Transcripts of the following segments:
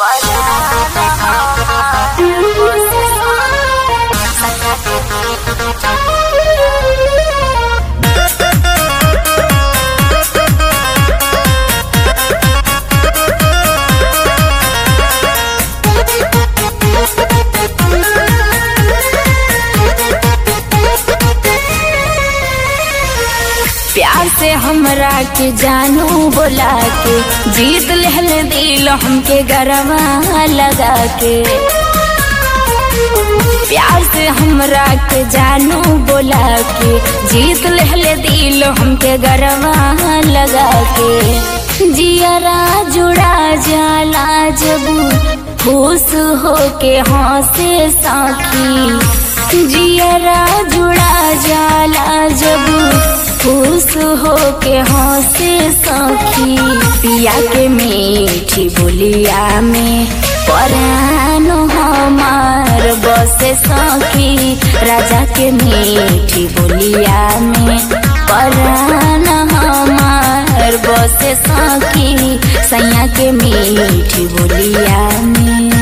प्यार से हमरा के जानू बोला के जीत लहल दिल हमके गरवा लगा के प्यार से हमरा के जानू बोला के जीत लहल दिल हमके गरवा लगा के जियरा जुड़ा जाला जब खुश हो के हंसे साखी जियरा जुड़ा जाला जब खुश हो के हंसे सखी पिया के मीठी बोलिया में परान हमार बसे सखी राजा के मीठी बोलिया में परान हमार बसे सखी सैया के मीठी बोलिया में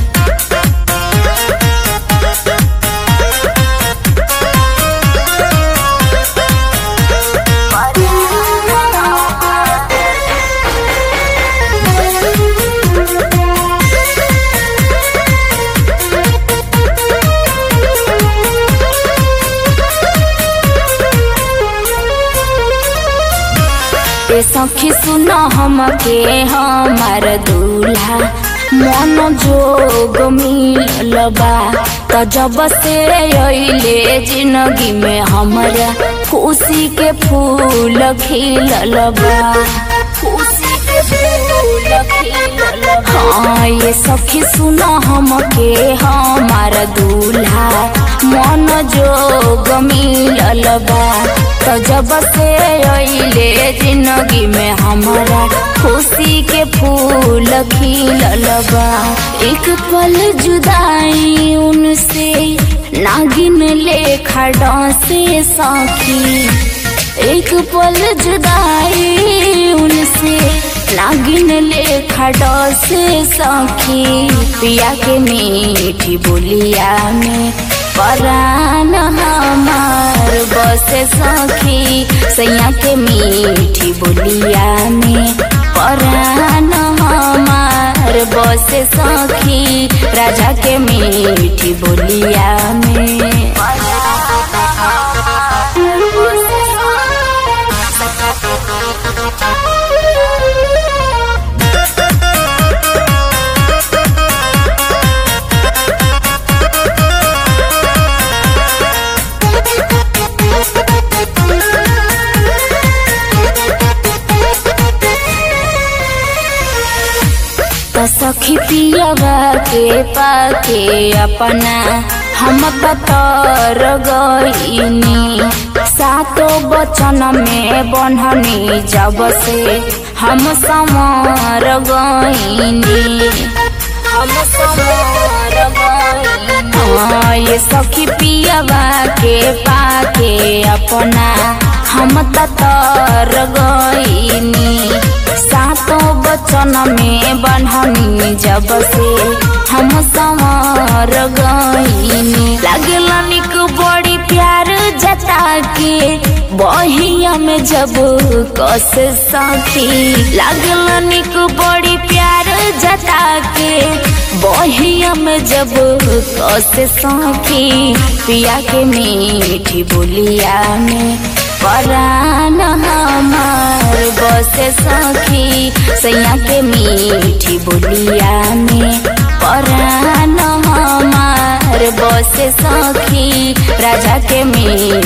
ए सखी सुन हमके हमार दूल्हा मन जोग मिलल बा त जब से अइले जिंदगी में हमरा खुशी के फूल खिलल बा खुशी के फूल खिलल बा हाँ ये सखी सुन हमके हमार दूल्हा मन जोग मिलल बा त जब से अइले जिंदगी में हमारा खुशी के फूल खिलल बा एक पल जुदाई उनसे नागिन लेखा डांसे साखी एक पल जुदाई उनसे नागिन लेखा डांसे साखी पिया के मीठी बोलिया में परान हमार बसे सखी सैया के मीठी बोलिया में परान हमार बसे सखी राजा के मीठी बोलिया में त सखी पियवा के पाके अपना हम पतर गईनी सातो बचन में बन्हनी जब से हम समर गईनी हम समर गईनी हाँ, ये सखी पियवा के पाके अपना हम ततर गईनी सातों बचन में बन्हनी जब से हम संवर गईनी लगला निक बड़ी प्यार जता के बहिया में जब कस सखी लगला निक बड़ी प्यार जता के बहिया में जब कस सखी पिया के मीठी बोलिया में परान हमार बसे सखी सैया के मीठी बोलिया में परान हमार बसे सखी राजा के मीठी